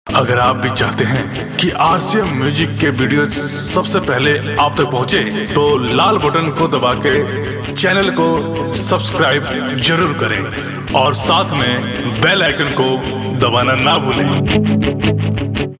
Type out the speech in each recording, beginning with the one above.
अगर आप भी चाहते हैं कि आरसीएम म्यूजिक के वीडियो सबसे पहले आप तक पहुंचे, तो लाल बटन को दबा के चैनल को सब्सक्राइब जरूर करें और साथ में बेल आइकन को दबाना ना भूलें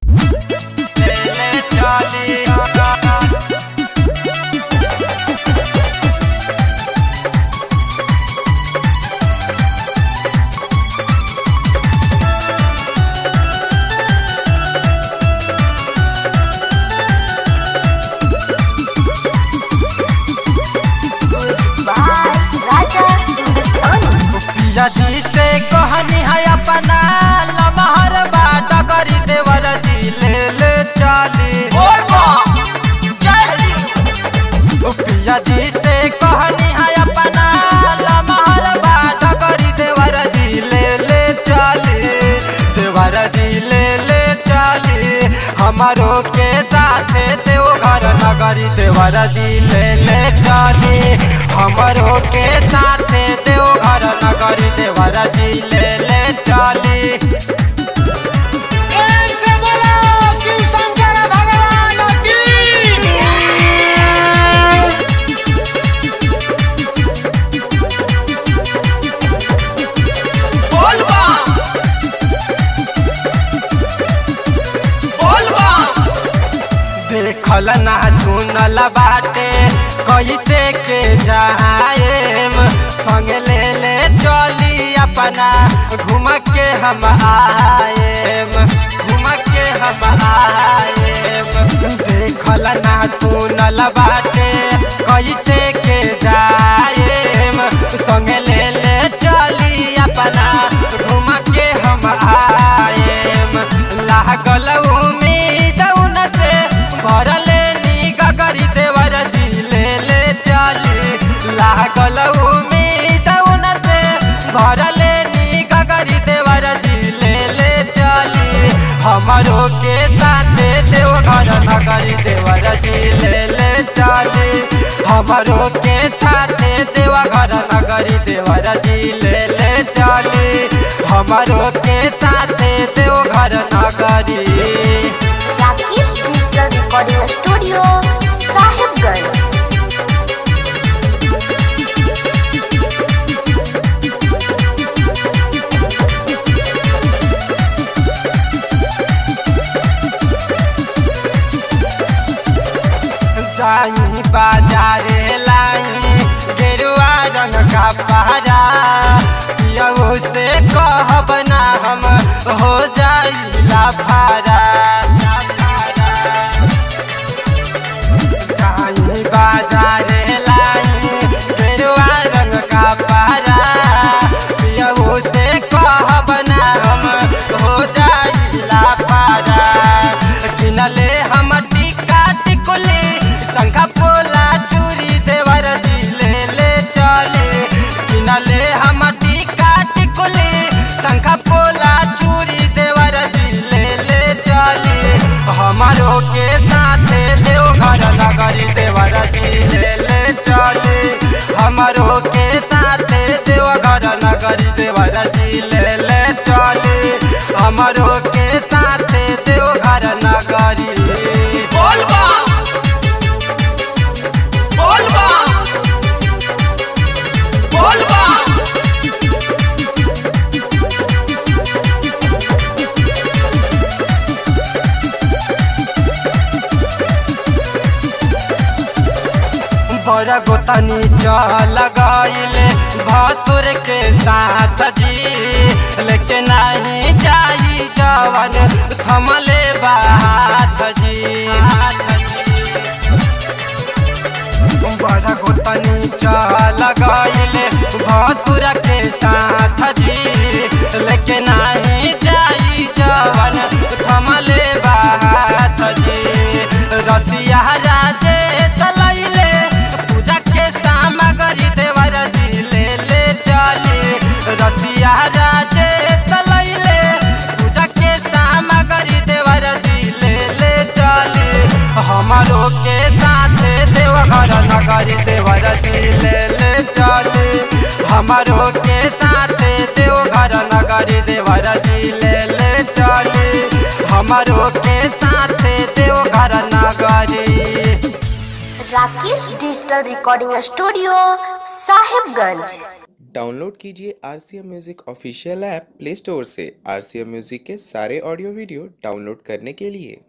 राजा हिंदुस्तानी पिया जी से कहनी है अपना लमहर बाट करी देवर जी ले ले चाली पिया जी से कहनी है अपना लमहर बाट करी देवर जी ले ले चाली देवर जी ले ले चाली हमारो के साथे देव घर नगरी देवर जी ले ले चाली हमारो के साथे देव घर नगरी देवर जी ले ले चाली देखल ना चुनल बाटे कैसे के जाएम संग ले ले चली अपना घूम के हम आएम घूम के हम आएम देखल ना चुनल बाटे कैसे के जाएम संग ले ले चली अपना घूम के हम आएम लागल उम्मीद उन से भरले नी गगरी देवर जी ले ले चली लागल उम्मीद उन से भरले नी गगरी देवर जी ले ले चली हमारो के साथे देव घर नगरी देवर जी ले ले चली हमारो के साथे देव घर नगरी देवर जी ले ले चली हमारो के साथे देव घर नगरी Rakesh digital recording studio Sahibganj जाई बाजारे लाई गेरुआ रंग का पहरा पियऊ से कहब ना हम हो जाई लाफारा जाई बाजारे लाई गेरुआ रंग का पहरा पियऊ से कहब ना हम हो जाई लाफारा किनले हम टिका टिकुली शंखा पोला चूड़ी देवर जी ले ले चले किनले हम टिका टिकुली शंखा पोला चूड़ी देवर जी ले ले चले हमारो के साथे देव घर नगरी देवर जी ले ले चले हमारो के साथे देव घर नगरी देवर जी ले ले चले हमारो के साथे देव घर नगरी बोलबा बोलबा बोलबा बड़ा गोतनी चल गईले भसुर के साथ जी लेकिन नहीं जाई जवन थमले बात जी बड़ा गोतनी चल गईले भसुर के साथ जी लेकिन नहीं जाई जवन थमले बात जी रसिया राजे तलैले पूजा के सामग्री देवर जी ले ले चले रसिया राजे तलैले पूजा के सामग्री देवर जी ले ले चले हमारो के साथे देवघर नगरी देवर जी ले ले चले हमारो के साथे देवघर नगरी देवर जी ले ले चले हम हमरो के साथे देवघर नगरी Rakesh digital recording studio Sahibganj download कीजिए R C M music official app play store से आर सी एम म्यूज़िक के सारे ऑडियो वीडियो डाउनलोड करने के लिए